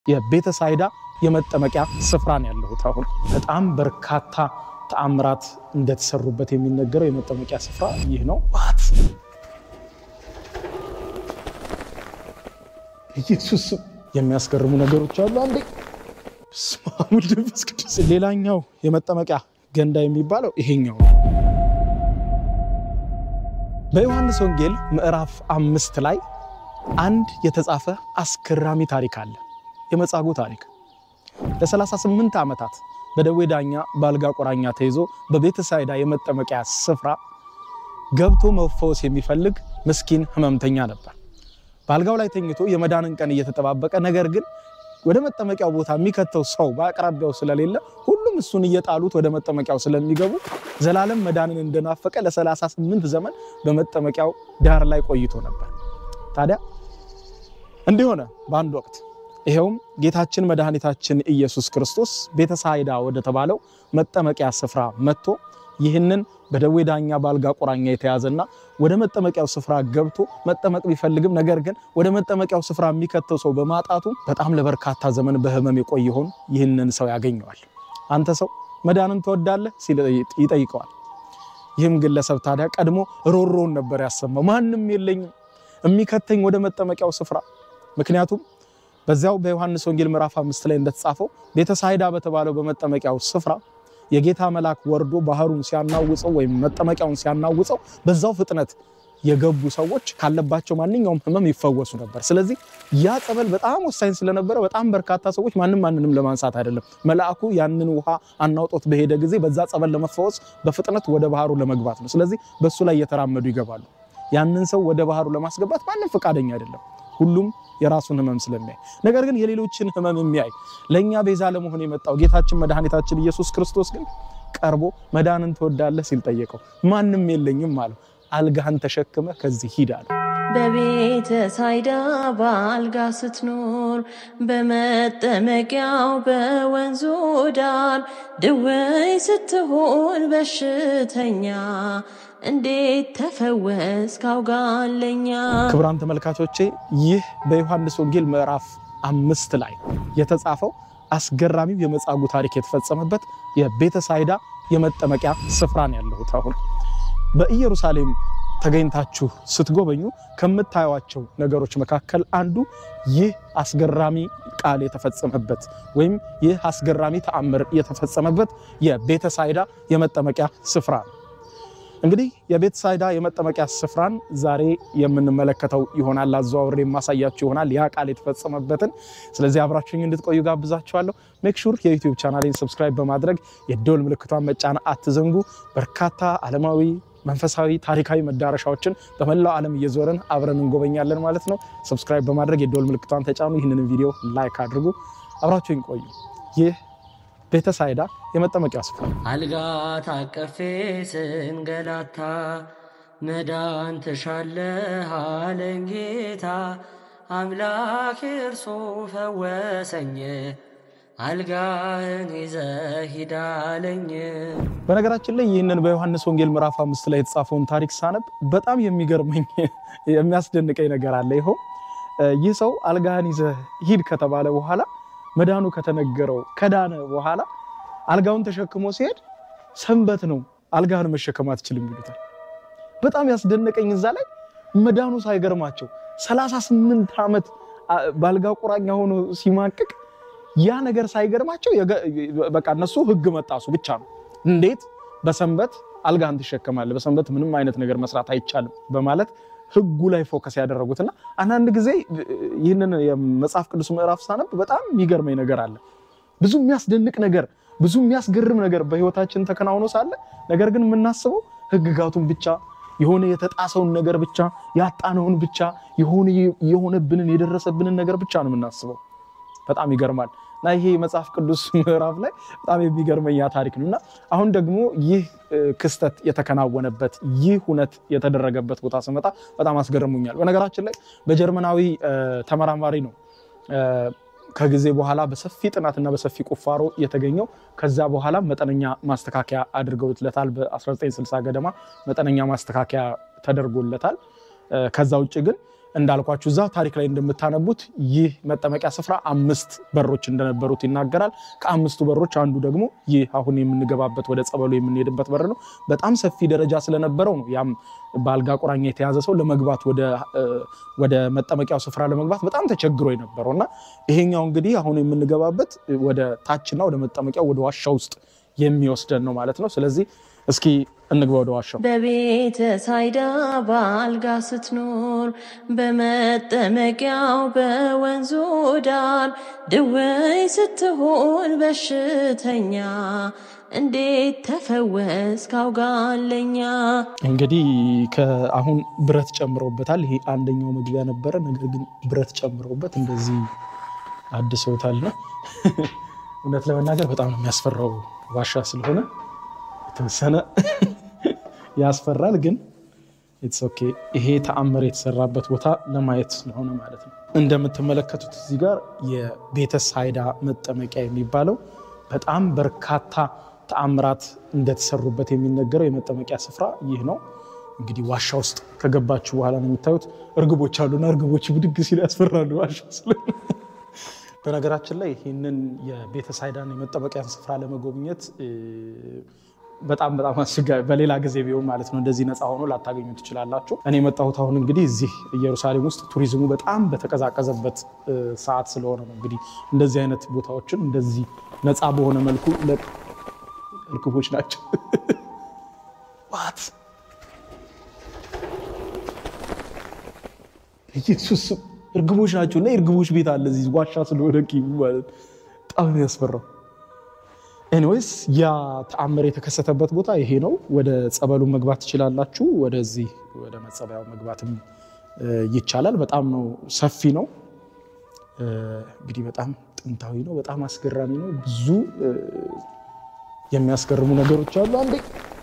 የቤተሳይዳ የመጠመቂያ ስፍራ ነው ያለሁት። አሁን በጣም በርካታ ተአምራት እንደተሰሩበት የሚነገረው የመጠመቂያ ስፍራ ይህ ነው። ዋት ኢየሱስ የሚያስገርሙ ነገሮች አሉ። አንዴ በስመ አብ ወወልድ ወመንፈስ ቅዱስ። ሌላኛው የመጠመቂያ ገንዳ የሚባለው ይሄኛው ነው። በዮሐንስ ወንጌል ምዕራፍ አምስት ላይ አንድ የተጻፈ አስገራሚ ታሪክ አለ። የመጻጉዕ ታሪክ ለ38 ዓመታት በደዌ ዳኛ በአልጋ ቁራኛ ተይዞ በቤተሳይዳ የመጠመቂያ ስፍራ ገብቶ መፈወስ የሚፈልግ ምስኪን ሕመምተኛ ነበር። በአልጋው ላይ ተኝቶ የመዳንን ቀን እየተጠባበቀ ነገር ግን ወደ መጠመቂያው ቦታ የሚከተው ሰው በአቅራቢያው ስለሌለ ሁሉም እሱን እየጣሉት ወደ መጠመቂያው ስለሚገቡ ዘላለም መዳንን እንደናፈቀ ለ38 ዘመን በመጠመቂያው ዳር ላይ ቆይቶ ነበር። ታዲያ እንዲህ ሆነ በአንድ ወቅት ይኸውም ጌታችን መድኃኒታችን ኢየሱስ ክርስቶስ ቤተሳይዳ ወደ ተባለው መጠመቂያ ስፍራ መጥቶ ይህንን በደዌ ዳኛ በአልጋ ቁራኛ የተያዘና ወደ መጠመቂያው ስፍራ ገብቶ መጠመቅ ቢፈልግም ነገር ግን ወደ መጠመቂያው ስፍራ የሚከተው ሰው በማጣቱ በጣም ለበርካታ ዘመን በሕመም የቆየውን ይህንን ሰው ያገኘዋል። አንተ ሰው መዳንን ትወዳለህ ሲል ይጠይቀዋል። ይህም ግለሰብ ታዲያ ቀድሞ ሮሮውን ነበር ያሰማው። ማንም የለኝም የሚከተኝ ወደ መጠመቂያው ስፍራ ምክንያቱም በዚያው በዮሐንስ ወንጌል ምዕራፍ አምስት ላይ እንደተጻፈው ቤተሳይዳ በተባለው በመጠመቂያው ስፍራ የጌታ መልአክ ወርዶ ባህሩን ሲያናውፀው ወይም መጠመቂያውን ሲያናውፀው በዛው ፍጥነት የገቡ ሰዎች ካለባቸው ማንኛውም ሕመም ይፈወሱ ነበር። ስለዚህ ያ ጸበል በጣም ወሳኝ ስለነበረ በጣም በርካታ ሰዎች ማንም ማንንም ለማንሳት አይደለም፣ መልአኩ ያንን ውሃ አናውጦት በሄደ ጊዜ በዛ ጸበል ለመፈወስ በፍጥነት ወደ ባህሩ ለመግባት ነው። ስለዚህ በሱ ላይ እየተራመዱ ይገባሉ። ያንን ሰው ወደ ባህሩ ለማስገባት ማንም ፈቃደኛ አይደለም። ሁሉም የራሱን ህመም ስለሚያይ ነገር ግን የሌሎችን ህመም የሚያይ ለእኛ ቤዛ ለመሆን የመጣው ጌታችን መድኃኒታችን ኢየሱስ ክርስቶስ ግን ቀርቦ መዳንን ትወዳለህ ሲል ጠየቀው። ማንም የለኝም አለው። አልጋህን ተሸክመ ከዚህ ሂድ አለው። በቤተ ሳይዳ በአልጋ ስትኖር በመጠመቂያው በወንዙ ዳር ድውይ ስትሆን በሽተኛ እንዴት ተፈወስ ካውጋለኛ። ክቡራን ተመልካቾቼ ይህ በዮሐንስ ወንጌል ምዕራፍ አምስት ላይ የተጻፈው አስገራሚው የመጻጉዕ ታሪክ የተፈጸመበት የቤተሳይዳ የመጠመቂያ ስፍራ ነው ያለሁት። አሁን በኢየሩሳሌም ተገኝታችሁ ስትጎበኙ ከምታዩዋቸው ነገሮች መካከል አንዱ ይህ አስገራሚ ቃል የተፈጸመበት ወይም ይህ አስገራሚ ተአምር የተፈጸመበት የቤተሳይዳ የመጠመቂያ ስፍራ ነው። እንግዲህ የቤተሳይዳ የመጠመቂያ ስፍራን ዛሬ የምንመለከተው ይሆናል። አዘዋውሬ የማሳያችሁ ይሆናል ያ ቃል የተፈጸመበትን። ስለዚህ አብራችሁኝ እንድትቆዩ ጋብዛችኋለሁ። ሜክ ሹር የዩቲዩብ ቻናሌን ሰብስክራይብ በማድረግ የደወል ምልክቷን መጫን አትዘንጉ። በርካታ ዓለማዊ መንፈሳዊ ታሪካዊ መዳረሻዎችን በመላው ዓለም እየዞርን አብረን እንጎበኛለን ማለት ነው። ሰብስክራይብ በማድረግ የደወል ምልክቷን ተጫኑ። ይህንን ቪዲዮ ላይክ አድርጉ። አብራችሁኝ ቆዩ። ይህ ቤተሳይዳ የመጠመቂያ ስፍራ አልጋ ታቀፌ ስንገላታ መዳን ትሻለህ አለኝ ጌታ አምላክ እርሱ ፈወሰኝ አልጋህን ይዘህ ሂድ አለኝ። በነገራችን ላይ ይህንን በዮሐንስ ወንጌል ምዕራፍ አምስት ላይ የተጻፈውን ታሪክ ሳነብ በጣም የሚገርመኝ የሚያስደንቀኝ ነገር አለ። ይኸው ይህ ሰው አልጋህን ይዘህ ሂድ ከተባለ በኋላ መዳኑ ከተነገረው ከዳነ በኋላ አልጋውን ተሸክሞ ሲሄድ ሰንበት ነው፣ አልጋህን መሸከም አትችልም ይሉታል። በጣም ያስደነቀኝ እዛ ላይ መዳኑ ሳይገርማቸው 38 ዓመት በአልጋ ቁራኛ ሆኖ ሲማቅቅ ያ ነገር ሳይገርማቸው በቃ እነሱ ሕግ መጣሱ ብቻ ነው። እንዴት በሰንበት አልጋህን ትሸከማለህ? በሰንበት ምንም አይነት ነገር መስራት አይቻልም በማለት ሕጉ ላይ ፎከስ ያደረጉትና አንዳንድ ጊዜ ይህንን የመጽሐፍ ቅዱስ ምዕራፍ ሳነብ በጣም የሚገርመኝ ነገር አለ። ብዙ የሚያስደንቅ ነገር፣ ብዙ የሚያስገርም ነገር በህይወታችን ተከናውኖ ሳለ ነገር ግን የምናስበው ሕግጋቱን ብቻ የሆነ የተጣሰውን ነገር ብቻ ያጣነውን ብቻ የሆነ የሆነብንን የደረሰብንን ነገር ብቻ ነው የምናስበው። በጣም ይገርማል። እና ይሄ መጽሐፍ ቅዱስ ምዕራፍ ላይ በጣም የሚገርመኝ ያ ታሪክ ነው። እና አሁን ደግሞ ይህ ክስተት የተከናወነበት ይህ ሁነት የተደረገበት ቦታ ስመጣ በጣም አስገርሙኛል። በነገራችን ላይ በጀርመናዊ ተመራማሪ ነው ከጊዜ በኋላ በሰፊ ጥናትና በሰፊ ቁፋሮ የተገኘው። ከዛ በኋላ መጠነኛ ማስተካከያ አድርገውለታል። በ1960 ገደማ መጠነኛ ማስተካከያ ተደርጎለታል። ከዛ ውጭ ግን እንዳልኳችሁ እዛ ታሪክ ላይ እንደምታነቡት ይህ መጠመቂያ ስፍራ አምስት በሮች እንደነበሩት ይናገራል። ከአምስቱ በሮች አንዱ ደግሞ ይህ አሁን የምንገባበት ወደ ጸበሉ የምንሄድበት በር ነው። በጣም ሰፊ ደረጃ ስለነበረው ነው ያም በአልጋ ቁራኛ የተያዘ ሰው ለመግባት ወደ መጠመቂያው ስፍራ ለመግባት በጣም ተቸግሮ የነበረው እና ይሄኛው እንግዲህ አሁን የምንገባበት ወደ ታችና ወደ መጠመቂያው ወደ ዋሻ ውስጥ የሚወስደን ነው ማለት ነው። ስለዚህ እስኪ እንግባ ወደ ዋሻው። በቤተ ሳይዳ በአልጋ ስትኖር በመጠመቂያው በወንዙ ዳር ድውይ ስትሆን በሽተኛ እንዴት ተፈወስ ካውጋለኛ እንግዲህ አሁን ብረት ጨምረውበታል። ይሄ አንደኛው መግቢያ ነበረ። ነገር ግን ብረት ጨምረውበት እንደዚህ አድሰውታል ነው። እውነት ለመናገር በጣም ነው የሚያስፈራው ዋሻ ስለሆነ የተወሰነ ያስፈራል። ግን ኢትስ ኦኬ። ይሄ ተአምር የተሰራበት ቦታ ለማየት ስለሆነ ማለት ነው። እንደምትመለከቱት እዚህ ጋር የቤተ ሳይዳ መጠመቂያ የሚባለው በጣም በርካታ ተአምራት እንደተሰሩበት የሚነገረው የመጠመቂያ ስፍራ ይህ ነው። እንግዲህ ዋሻ ውስጥ ከገባችሁ በኋላ ነው የምታዩት እርግቦች አሉና እርግቦች ብድግ ሲሉ ያስፈራሉ ዋሻ ስለሆነ በነገራችን ላይ ይህንን የቤተ ሳይዳን የመጠመቂያን ስፍራ ለመጎብኘት በጣም በጣም አስቸጋሪ በሌላ ጊዜ ቢሆን ማለት ነው እንደዚህ ነፃ ሆኖ ላታገኙ ትችላላችሁ። እኔ የመጣሁት አሁን እንግዲህ እዚህ ኢየሩሳሌም ውስጥ ቱሪዝሙ በጣም በተቀዛቀዘበት ሰዓት ስለሆነ ነው። እንግዲህ እንደዚህ አይነት ቦታዎችን እንደዚህ ነፃ በሆነ መልኩ እርግቦች ናቸው ዋት ኢየሱስ እርግቦች ናቸው እና የእርግቦች ቤት አለ እዚህ ዋሻ ስለሆነ ማለት በጣም የሚያስፈራው። ኤኒዌይስ ያ ተአምር የተከሰተበት ቦታ ይሄ ነው። ወደ ጸበሉ መግባት ትችላላችሁ። ወደዚህ ወደ መጸበያው መግባትም ይቻላል። በጣም ነው ሰፊ ነው። እንግዲህ በጣም ጥንታዊ ነው። በጣም አስገራሚ ነው። ብዙ የሚያስገርሙ ነገሮች አሉ። አንዴ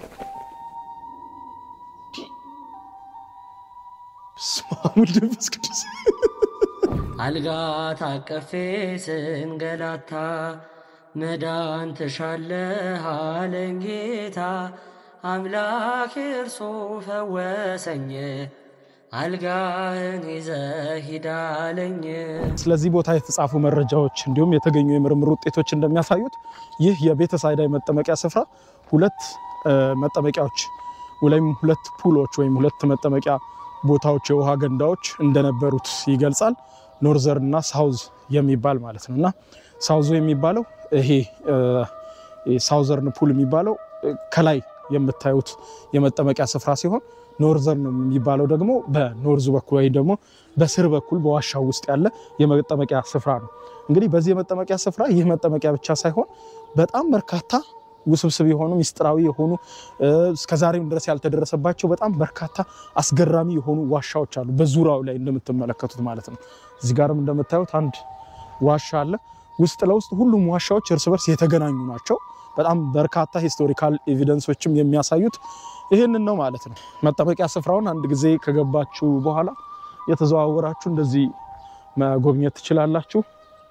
በስመ አብ ወወልድ ወመንፈስ ቅዱስ አልጋ ታቀፌ ስንገላታ መዳን ትሻለህ አለኝ ጌታ አምላክ እርሱ ፈወሰኝ አልጋህን ይዘህ ሂድ አለኝ። ስለዚህ ቦታ የተጻፉ መረጃዎች እንዲሁም የተገኙ የምርምር ውጤቶች እንደሚያሳዩት ይህ የቤተ ሳይዳ የመጠመቂያ ስፍራ ሁለት መጠመቂያዎች ወይም ሁለት ፑሎች ወይም ሁለት መጠመቂያ ቦታዎች የውሃ ገንዳዎች እንደነበሩት ይገልጻል። ኖርዘርን እና ሳውዝ የሚባል ማለት ነው እና ሳውዙ የሚባለው ይሄ ሳውዘርን ፑል የሚባለው ከላይ የምታዩት የመጠመቂያ ስፍራ ሲሆን ኖርዘርን የሚባለው ደግሞ በኖርዙ በኩል ወይም ደግሞ በስር በኩል በዋሻው ውስጥ ያለ የመጠመቂያ ስፍራ ነው። እንግዲህ በዚህ የመጠመቂያ ስፍራ ይህ መጠመቂያ ብቻ ሳይሆን በጣም በርካታ ውስብስብ የሆኑ ሚስጥራዊ የሆኑ እስከዛሬም ድረስ ያልተደረሰባቸው በጣም በርካታ አስገራሚ የሆኑ ዋሻዎች አሉ፣ በዙሪያው ላይ እንደምትመለከቱት ማለት ነው። እዚህ ጋርም እንደምታዩት አንድ ዋሻ አለ። ውስጥ ለውስጥ ሁሉም ዋሻዎች እርስ በርስ የተገናኙ ናቸው። በጣም በርካታ ሂስቶሪካል ኤቪደንሶችም የሚያሳዩት ይህንን ነው ማለት ነው። መጠመቂያ ስፍራውን አንድ ጊዜ ከገባችሁ በኋላ የተዘዋወራችሁ እንደዚህ መጎብኘት ትችላላችሁ።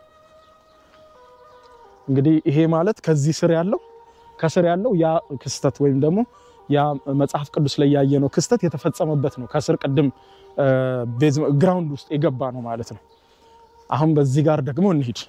እንግዲህ ይሄ ማለት ከዚህ ስር ያለው ከስር ያለው ያ ክስተት ወይም ደግሞ ያ መጽሐፍ ቅዱስ ላይ ያየነው ክስተት የተፈጸመበት ነው። ከስር ቅድም ግራውንድ ውስጥ የገባ ነው ማለት ነው። አሁን በዚህ ጋር ደግሞ እንሂድ።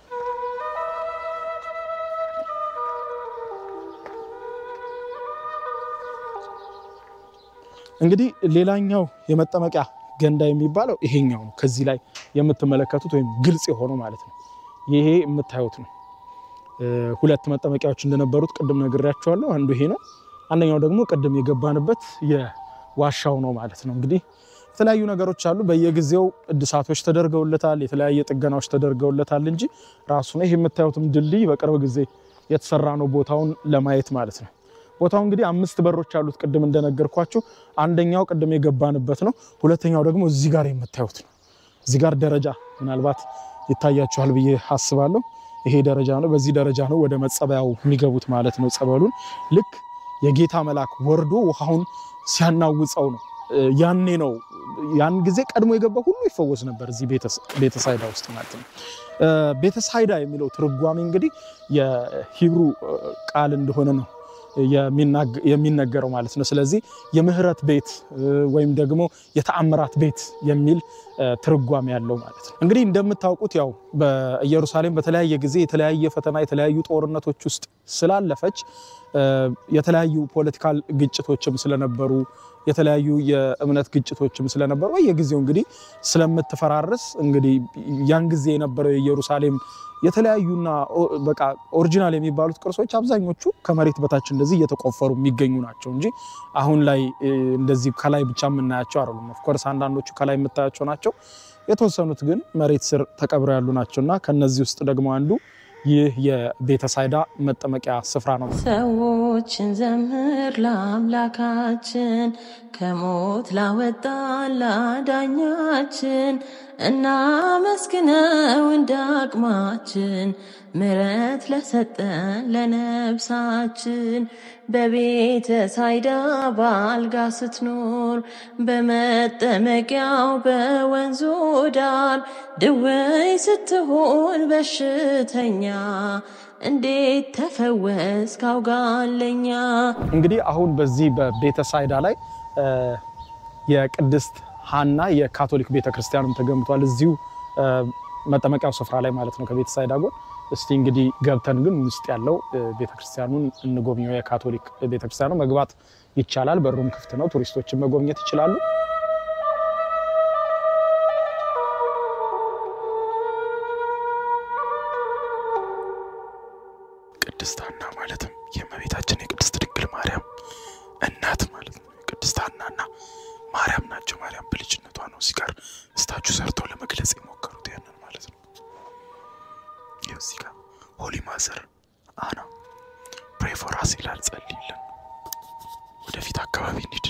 እንግዲህ ሌላኛው የመጠመቂያ ገንዳ የሚባለው ይሄኛው ነው። ከዚህ ላይ የምትመለከቱት ወይም ግልጽ የሆነው ማለት ነው። ይሄ የምታዩት ነው። ሁለት መጠመቂያዎች እንደነበሩት ቅድም ነግሬያቸዋለሁ። አንዱ ይሄ ነው። አንደኛው ደግሞ ቅድም የገባንበት የዋሻው ነው ማለት ነው። እንግዲህ የተለያዩ ነገሮች አሉ። በየጊዜው እድሳቶች ተደርገውለታል፣ የተለያየ ጥገናዎች ተደርገውለታል እንጂ ራሱ ነው ይህ የምታዩትም ድልድይ በቅርብ ጊዜ የተሰራ ነው ቦታውን ለማየት ማለት ነው። ቦታው እንግዲህ አምስት በሮች አሉት። ቅድም እንደነገርኳችሁ አንደኛው ቅድም የገባንበት ነው። ሁለተኛው ደግሞ እዚህ ጋር የምታዩት ነው። እዚህ ጋር ደረጃ ምናልባት ይታያችኋል ብዬ አስባለሁ። ይሄ ደረጃ ነው። በዚህ ደረጃ ነው ወደ መጸበያው የሚገቡት ማለት ነው። ጸበሉን ልክ የጌታ መልአክ ወርዶ ውሃውን ሲያናውፀው ነው። ያኔ ነው ያን ጊዜ ቀድሞ የገባ ሁሉ ይፈወስ ነበር እዚህ ቤተሳይዳ ውስጥ ማለት ነው። ቤተሳይዳ የሚለው ትርጓሜ እንግዲህ የሂብሩ ቃል እንደሆነ ነው የሚነገረው ማለት ነው። ስለዚህ የምህረት ቤት ወይም ደግሞ የተአምራት ቤት የሚል ትርጓሜ ያለው ማለት ነው። እንግዲህ እንደምታውቁት ያው በኢየሩሳሌም በተለያየ ጊዜ የተለያየ ፈተና የተለያዩ ጦርነቶች ውስጥ ስላለፈች የተለያዩ ፖለቲካል ግጭቶችም ስለነበሩ የተለያዩ የእምነት ግጭቶችም ስለነበሩ በየጊዜው እንግዲህ ስለምትፈራርስ እንግዲህ ያን ጊዜ የነበረው የኢየሩሳሌም የተለያዩና በቃ ኦሪጂናል የሚባሉት ቅርሶች አብዛኞቹ ከመሬት በታች እንደዚህ እየተቆፈሩ የሚገኙ ናቸው እንጂ አሁን ላይ እንደዚህ ከላይ ብቻ የምናያቸው አይደሉም። ኦፍኮርስ አንዳንዶቹ ከላይ የምታያቸው ናቸው። የተወሰኑት ግን መሬት ስር ተቀብረው ያሉ ናቸው እና ከነዚህ ውስጥ ደግሞ አንዱ ይህ የቤተሳይዳ መጠመቂያ ስፍራ ነው። ሰዎችን ዘምር ለአምላካችን ከሞት ላወጣን ላዳኛችን እናመስግነው እንደ አቅማችን ምሕረት ለሰጠን ለነብሳችን በቤተ ሳይዳ በአልጋ ስትኖር በመጠመቂያው በወንዙ ዳር ድውይ ስትሆን በሽተኛ እንዴት ተፈወስ ካውጋለኛ። እንግዲህ አሁን በዚህ በቤተ ሳይዳ ላይ የቅድስት ሐና የካቶሊክ ቤተ ክርስቲያንም ተገንብቷል። እዚሁ መጠመቂያው ስፍራ ላይ ማለት ነው ከቤተ ሳይዳ ጎን። እስቲ እንግዲህ ገብተን ግን ውስጥ ያለው ቤተክርስቲያኑን እንጎብኘው። የካቶሊክ ቤተክርስቲያኑ መግባት ይቻላል፣ በሩም ክፍት ነው። ቱሪስቶችን መጎብኘት ይችላሉ። ቅድስት ሐና ማለትም የእመቤታችን የቅድስት ድንግል ማርያም እናት ማለት ነው። ቅድስት ሐናና ማርያም ናቸው። ማርያም በልጅነቷ ነው እዚህ ጋር ስታቹ ሰርተው ለመግለጽ የሞከሩት ያንን ማለት ነው። ይኸው እዚህ ጋር ሆሊ ማዘር አና ፕሬ ፎር አስ ይላል። ጸልይልን። ወደፊት አካባቢ እንሂድ።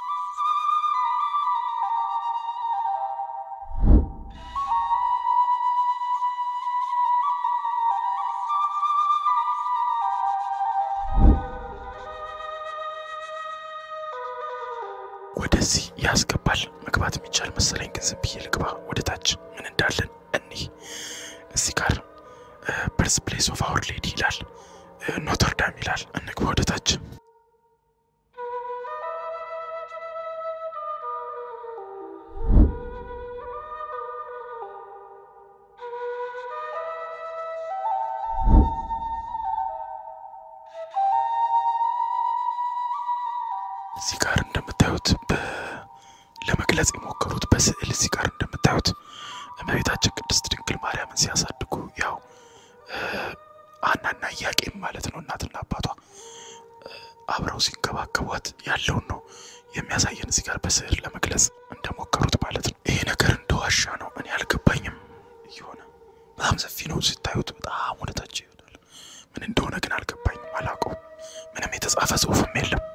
ወደዚህ ያስገባል። መግባት የሚቻል መሰለኝ፣ ግን ዝም ብዬ ልግባ። ወደ ታች ምን እንዳለን እኒህ እዚህ ጋር በርዝ ፕሌስ ኦፍ አወር ሌዲ ይላል፣ ኖተርዳም ይላል። እንግባ ወደ ታች። እዚህ ጋር እንደምታዩት ለመግለጽ የሞከሩት በስዕል እዚህ ጋር እንደምታዩት እመቤታችን ቅድስት ድንግል ማርያምን ሲያሳድጉ ያው ሐናና ኢያቄም ማለት ነው እናትና አባቷ አብረው ሲንከባከቧት ያለውን ነው የሚያሳየን እዚህ ጋር በስዕል ለመግለጽ እንደሞከሩት ማለት ነው። ይሄ ነገር እንደ ዋሻ ነው፣ እኔ አልገባኝም። እየሆነ በጣም ሰፊ ነው ሲታዩት፣ በጣም ወደታች ይሆናል። ምን እንደሆነ ግን አልገባኝም፣ አላውቀውም። ምንም የተጻፈ ጽሑፍም የለም።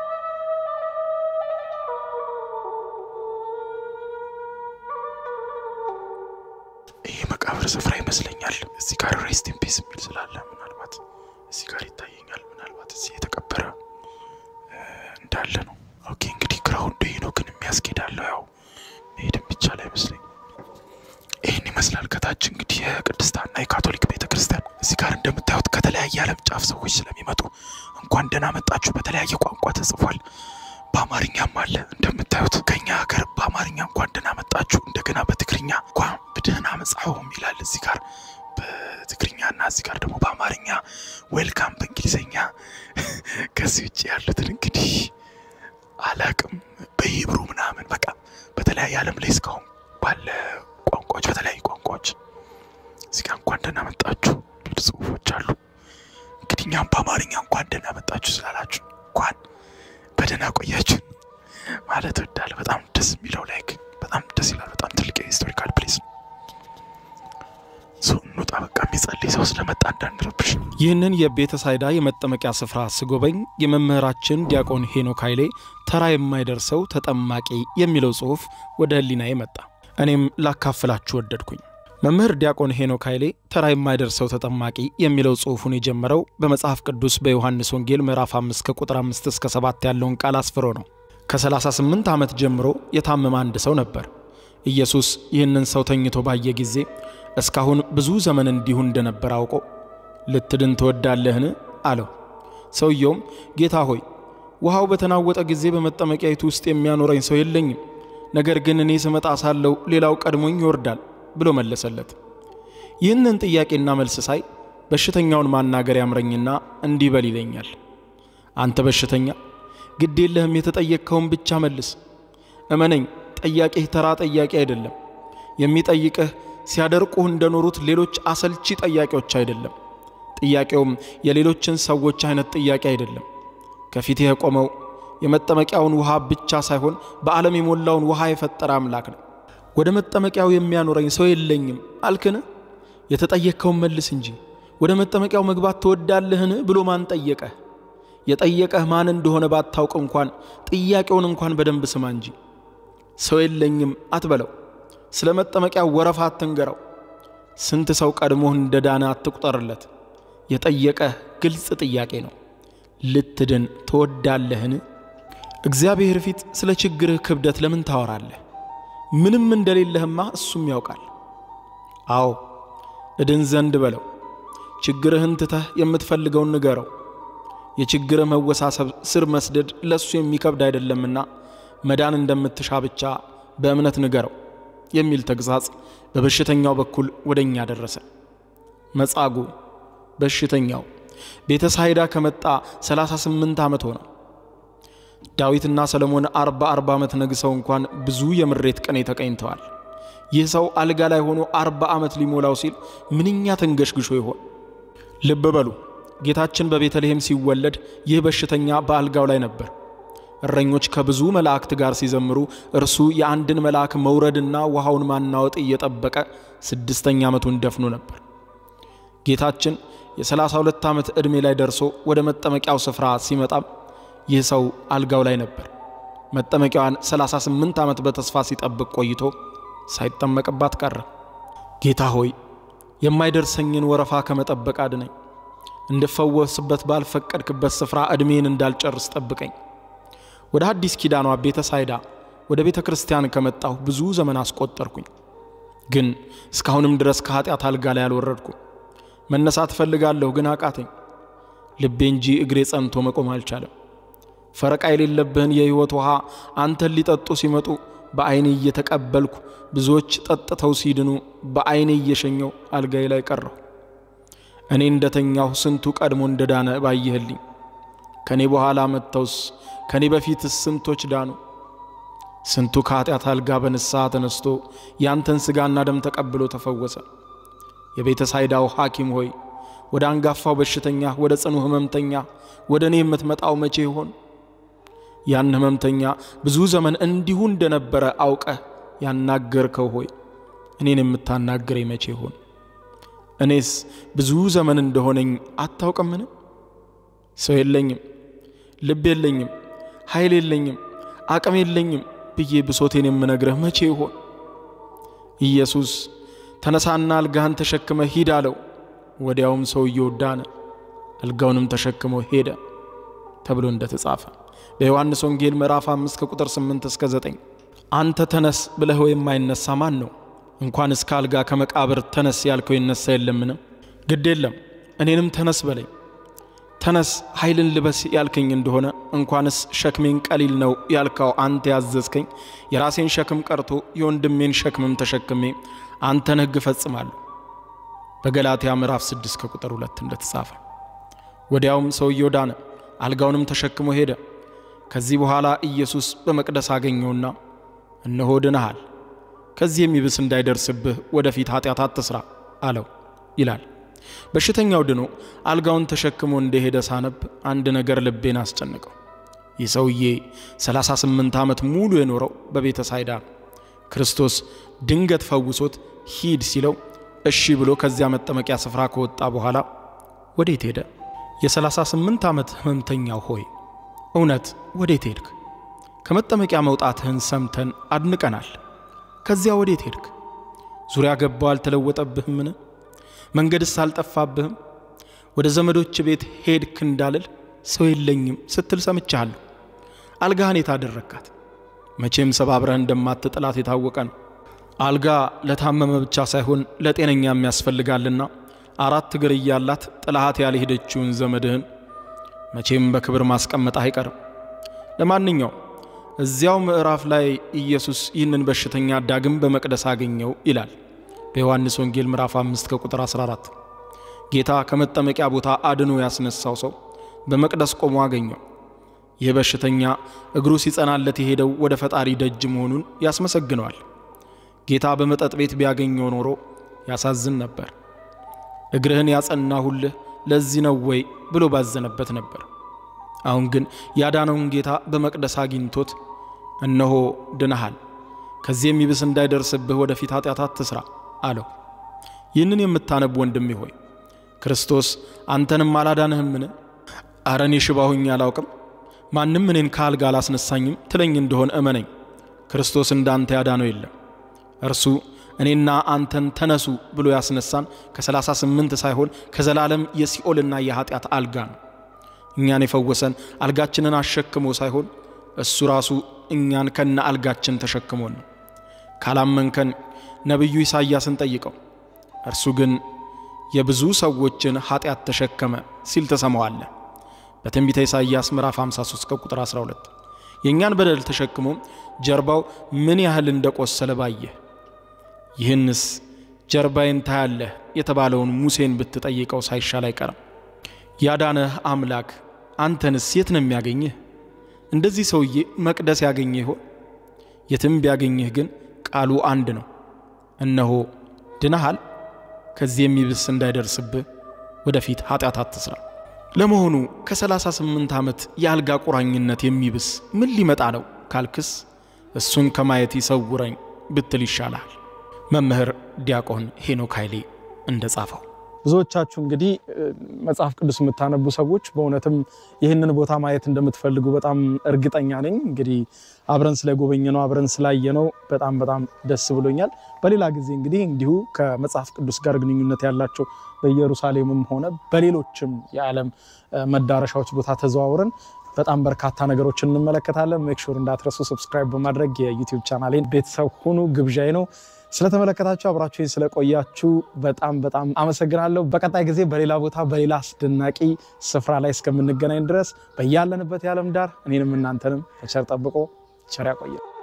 ይሄ መቃብር ስፍራ ይመስለኛል። እዚህ ጋር ሬስት ኢን ፒስ የሚል ስላለ ምናልባት እዚህ ጋር ይታየኛል። ምናልባት እዚህ የተቀበረ እንዳለ ነው። ኦኬ እንግዲህ ግራውንድ ይሄ ነው፣ ግን የሚያስኬዳለው ያው መሄድ የሚቻል አይመስለኝ። ይህን ይመስላል። ከታች እንግዲህ የቅድስት ሐና የካቶሊክ ቤተ ክርስቲያን እዚህ ጋር እንደምታዩት ከተለያየ ዓለም ጫፍ ሰዎች ስለሚመጡ እንኳን ደህና መጣችሁ በተለያየ ቋንቋ ተጽፏል። በአማርኛም አለ እንደምታዩት ከኛ ሀገር በአማርኛ እንኳን ደህና መጣችሁ፣ እንደገና በትግርኛ እንኳን ብደህና መጽሐውም ይላል እዚህ ጋር በትግርኛ እና እዚህ ጋር ደግሞ በአማርኛ ዌልካም በእንግሊዝኛ። ከዚህ ውጭ ያሉትን እንግዲህ አላቅም በሂብሩ ምናምን በቃ በተለያየ ዓለም ላይ እስካሁን ባለ ቋንቋዎች በተለያዩ ቋንቋዎች እዚህ ጋር እንኳን ደህና መጣችሁ የሚሉ ጽሁፎች አሉ። እንግዲህ እኛም በአማርኛ እንኳን ደህና መጣችሁ ስላላችሁ እንኳን በደህና ቆያችሁ ማለት እወዳለሁ። በጣም ደስ የሚለው ላይክ በጣም ደስ ይላል። በጣም ትልቅ የሂስቶሪካል ፕሌስ ነው። ሰው እንውጣ በቃ የሚጸልይ ሰው ስለመጣ እንዳንረብሽ። ይህንን የቤተ ሳይዳ የመጠመቂያ ስፍራ ስጎበኝ የመምህራችን ዲያቆን ሄኖክ ኃይሌ ተራ የማይደርሰው ተጠማቂ የሚለው ጽሑፍ ወደ ሕሊናዬ መጣ። እኔም ላካፍላችሁ ወደድኩኝ። መምህር ዲያቆን ሄኖክ ኃይሌ ተራ የማይደርሰው ተጠማቂ የሚለው ጽሑፉን የጀመረው በመጽሐፍ ቅዱስ በዮሐንስ ወንጌል ምዕራፍ 5 ከቁጥር 5 እስከ 7 ያለውን ቃል አስፍሮ ነው። ከ38 ዓመት ጀምሮ የታመመ አንድ ሰው ነበር። ኢየሱስ ይህንን ሰው ተኝቶ ባየ ጊዜ እስካሁን ብዙ ዘመን እንዲሁ እንደነበር አውቆ ልትድን ትወዳለህን? አለው። ሰውየውም ጌታ ሆይ ውሃው በተናወጠ ጊዜ በመጠመቂያይቱ ውስጥ የሚያኖረኝ ሰው የለኝም፣ ነገር ግን እኔ ስመጣ ሳለው ሌላው ቀድሞኝ ይወርዳል ብሎ መለሰለት። ይህንን ጥያቄና መልስ ሳይ በሽተኛውን ማናገር ያምረኝና እንዲህ በል ይለኛል። አንተ በሽተኛ ግድ የለህም፣ የተጠየቅከውን ብቻ መልስ። እመነኝ፣ ጠያቂህ ተራ ጠያቂ አይደለም። የሚጠይቅህ ሲያደርቁህ እንደኖሩት ሌሎች አሰልቺ ጠያቂዎች አይደለም። ጥያቄውም የሌሎችን ሰዎች አይነት ጥያቄ አይደለም። ከፊትህ የቆመው የመጠመቂያውን ውሃ ብቻ ሳይሆን በዓለም የሞላውን ውሃ የፈጠረ አምላክ ነው። ወደ መጠመቂያው የሚያኖረኝ ሰው የለኝም አልክን? የተጠየቅከውን መልስ እንጂ ወደ መጠመቂያው መግባት ትወዳለህን ብሎ ማን ጠየቀህ? የጠየቀህ ማን እንደሆነ ባታውቅ እንኳን ጥያቄውን እንኳን በደንብ ስማ እንጂ። ሰው የለኝም አትበለው። ስለ መጠመቂያው ወረፋ አትንገረው። ስንት ሰው ቀድሞህ እንደ ዳነ አትቁጠርለት። የጠየቀህ ግልጽ ጥያቄ ነው። ልትድን ትወዳለህን? እግዚአብሔር ፊት ስለ ችግርህ ክብደት ለምን ታወራለህ? ምንም እንደሌለህማ እሱም ያውቃል። አዎ እድን ዘንድ በለው። ችግርህን ትተህ የምትፈልገውን ንገረው። የችግርህ መወሳሰብ ስር መስደድ ለእሱ የሚከብድ አይደለምና መዳን እንደምትሻ ብቻ በእምነት ንገረው የሚል ተግሣጽ በበሽተኛው በኩል ወደ እኛ ደረሰ። መጻጉዕ በሽተኛው ቤተ ሳይዳ ከመጣ 38 ዓመት ሆነው። ዳዊትና ሰለሞን አርባ አርባ ዓመት ነግሰው እንኳን ብዙ የምሬት ቀኔ ተቀኝተዋል። ይህ ሰው አልጋ ላይ ሆኖ አርባ ዓመት ሊሞላው ሲል ምንኛ ተንገሽግሾ ይሆን? ልብ በሉ ጌታችን በቤተልሔም ሲወለድ ይህ በሽተኛ በአልጋው ላይ ነበር። እረኞች ከብዙ መላእክት ጋር ሲዘምሩ እርሱ የአንድን መልአክ መውረድና ውሃውን ማናወጥ እየጠበቀ ስድስተኛ ዓመቱን ደፍኖ ነበር። ጌታችን የሰላሳ ሁለት ዓመት ዕድሜ ላይ ደርሶ ወደ መጠመቂያው ስፍራ ሲመጣም ይህ ሰው አልጋው ላይ ነበር። መጠመቂያዋን 38 ዓመት በተስፋ ሲጠብቅ ቆይቶ ሳይጠመቅባት ቀረ። ጌታ ሆይ የማይደርሰኝን ወረፋ ከመጠበቅ አድነኝ፣ እንድፈወስበት ባልፈቀድክበት ስፍራ ዕድሜን እንዳልጨርስ ጠብቀኝ። ወደ አዲስ ኪዳኗ ቤተ ሳይዳ ወደ ቤተ ክርስቲያን ከመጣሁ ብዙ ዘመን አስቆጠርኩኝ፣ ግን እስካሁንም ድረስ ከኀጢአት አልጋ ላይ አልወረድኩም። መነሳት እፈልጋለሁ፣ ግን አቃተኝ። ልቤ እንጂ እግሬ ጸንቶ መቆም አልቻለም። ፈረቃ የሌለብህን የሕይወት ውሃ አንተን ሊጠጡ ሲመጡ በዐይኔ እየተቀበልኩ ብዙዎች ጠጥተው ሲድኑ በዐይኔ እየሸኘው አልጋዬ ላይ ቀረሁ። እኔ እንደተኛሁ ስንቱ ቀድሞ እንደዳነ ባየህልኝ። ከእኔ በኋላ መጥተውስ ከእኔ በፊትስ ስንቶች ዳኑ? ስንቱ ከኀጢአት አልጋ በንስሐ ተነስቶ ያንተን ሥጋና ደም ተቀብሎ ተፈወሰ። የቤተ ሳይዳው ሐኪም ሆይ ወደ አንጋፋው በሽተኛ ወደ ጽኑ ሕመምተኛ ወደ እኔ የምትመጣው መቼ ይሆን? ያን ሕመምተኛ ብዙ ዘመን እንዲሁ እንደነበረ አውቀህ ያናገርከው ሆይ እኔን የምታናግረኝ መቼ ይሆን? እኔስ ብዙ ዘመን እንደሆነኝ አታውቅምን? ሰው የለኝም፣ ልብ የለኝም፣ ኃይል የለኝም፣ አቅም የለኝም ብዬ ብሶቴን የምነግረህ መቼ ይሆን? ኢየሱስ ተነሳና አልጋህን ተሸክመ ሂድ አለው። ወዲያውም ሰውየው ዳነ፣ አልጋውንም ተሸክሞ ሄደ ተብሎ እንደተጻፈ በዮሐንስ ወንጌል ምዕራፍ 5 ከቁጥር 8 እስከ 9 አንተ ተነስ ብለህ የማይነሳ ማን ነው? እንኳን እስከ አልጋ ከመቃብር ተነስ ያልከው ይነሳ የለምን? ግድ የለም እኔንም ተነስ በለኝ። ተነስ ኃይልን ልበስ ያልከኝ እንደሆነ እንኳንስ ሸክሜን ቀሊል ነው ያልካው አንተ ያዘዝከኝ የራሴን ሸክም ቀርቶ የወንድሜን ሸክምም ተሸክሜ አንተን ሕግ እፈጽማለሁ። በገላትያ ምዕራፍ 6 ከቁጥር 2 እንደተጻፈ ወዲያውም ሰውየው ዳነ፣ አልጋውንም ተሸክሞ ሄደ። ከዚህ በኋላ ኢየሱስ በመቅደስ አገኘውና እነሆ ድነሃል፣ ከዚህ የሚብስ እንዳይደርስብህ ወደፊት ኃጢአት አትስራ አለው ይላል። በሽተኛው ድኖ አልጋውን ተሸክሞ እንደሄደ ሳነብ አንድ ነገር ልቤን አስጨንቀው። ይህ ሰውዬ 38 ዓመት ሙሉ የኖረው በቤተ ሳይዳ ነው። ክርስቶስ ድንገት ፈውሶት ሂድ ሲለው እሺ ብሎ ከዚያ መጠመቂያ ስፍራ ከወጣ በኋላ ወዴት ሄደ? የ38 ዓመት ሕመምተኛው ሆይ እውነት ወዴት ሄድክ? ከመጠመቂያ መውጣትህን ሰምተን አድንቀናል። ከዚያ ወዴት ሄድክ? ዙሪያ ገባው አልተለወጠብህምን? መንገድስ አልጠፋብህም? ወደ ዘመዶች ቤት ሄድክ እንዳልል ሰው የለኝም ስትል ሰምቻለሁ። አልጋህን የታደረካት መቼም ሰባብረህ እንደማትጥላት የታወቀ ነው። አልጋ ለታመመ ብቻ ሳይሆን ለጤነኛም ያስፈልጋልና አራት እግር እያላት ጥላሃት ያልሄደችውን ዘመድህን መቼም በክብር ማስቀመጥ አይቀርም። ለማንኛውም እዚያው ምዕራፍ ላይ ኢየሱስ ይህንን በሽተኛ ዳግም በመቅደስ አገኘው ይላል በዮሐንስ ወንጌል ምዕራፍ 5 ከቁጥር 14። ጌታ ከመጠመቂያ ቦታ አድኖ ያስነሳው ሰው በመቅደስ ቆሞ አገኘው። ይህ በሽተኛ እግሩ ሲጸናለት የሄደው ወደ ፈጣሪ ደጅ መሆኑን ያስመሰግነዋል። ጌታ በመጠጥ ቤት ቢያገኘው ኖሮ ያሳዝን ነበር። እግርህን ያጸናሁልህ ለዚህ ነው ወይ ብሎ ባዘነበት ነበር። አሁን ግን ያዳነውን ጌታ በመቅደስ አግኝቶት እነሆ ድነሃል፣ ከዚህ የሚብስ እንዳይደርስብህ ወደፊት ኃጢአት አትስራ አለው። ይህንን የምታነብ ወንድሜ ሆይ ክርስቶስ አንተንም አላዳንህምን? አረ እኔ ሽባ ሆኜ አላውቅም፣ ማንም እኔን ከአልጋ አላስነሳኝም ትለኝ እንደሆን እመነኝ፣ ክርስቶስ እንዳንተ ያዳነው የለም። እርሱ እኔና አንተን ተነሱ ብሎ ያስነሳን ከ38 ሳይሆን ከዘላለም የሲኦልና የኃጢአት አልጋ ነው። እኛን የፈወሰን አልጋችንን አሸክሞ ሳይሆን እሱ ራሱ እኛን ከነ አልጋችን ተሸክሞን ነው። ካላመንከን ነቢዩ ኢሳይያስን ጠይቀው፣ እርሱ ግን የብዙ ሰዎችን ኃጢአት ተሸከመ ሲል ተሰማዋለህ። በትንቢተ ኢሳይያስ ምዕራፍ 53 ከቁጥር 12 የእኛን በደል ተሸክሞ ጀርባው ምን ያህል እንደቆሰለ ባየህ። ይህንስ ጀርባዬን ታያለህ የተባለውን ሙሴን ብትጠይቀው ሳይሻል አይቀርም። ያዳነህ አምላክ አንተንስ የት ነው የሚያገኝህ? እንደዚህ ሰውዬ መቅደስ ያገኘህ ይሆን? የትም ቢያገኝህ ግን ቃሉ አንድ ነው። እነሆ ድነሃል፣ ከዚህ የሚብስ እንዳይደርስብህ ወደፊት ኃጢአት አትስራ። ለመሆኑ ከ38 ዓመት የአልጋ ቁራኝነት የሚብስ ምን ሊመጣ ነው ካልክስ እሱን ከማየት ይሰውረኝ ብትል ይሻልሃል። መምህር ዲያቆን ሄኖክ ኃይሌ እንደ ጻፈው ብዙዎቻችሁ እንግዲህ መጽሐፍ ቅዱስ የምታነቡ ሰዎች በእውነትም ይህንን ቦታ ማየት እንደምትፈልጉ በጣም እርግጠኛ ነኝ። እንግዲህ አብረን ስለጎበኘ ነው አብረን ስላየ ነው በጣም በጣም ደስ ብሎኛል። በሌላ ጊዜ እንግዲህ እንዲሁ ከመጽሐፍ ቅዱስ ጋር ግንኙነት ያላቸው በኢየሩሳሌምም ሆነ በሌሎችም የዓለም መዳረሻዎች ቦታ ተዘዋውረን በጣም በርካታ ነገሮችን እንመለከታለን። ሜክሹር እንዳትረሱ ሰብስክራይብ በማድረግ የዩቲዩብ ቻናሌን ቤተሰብ ሁኑ ግብዣይ ነው። ስለተመለከታችሁ አብራችሁኝ ስለቆያችሁ በጣም በጣም አመሰግናለሁ። በቀጣይ ጊዜ በሌላ ቦታ በሌላ አስደናቂ ስፍራ ላይ እስከምንገናኝ ድረስ በያለንበት የዓለም ዳር እኔንም እናንተንም በቸር ጠብቆ ቸር ያቆየን።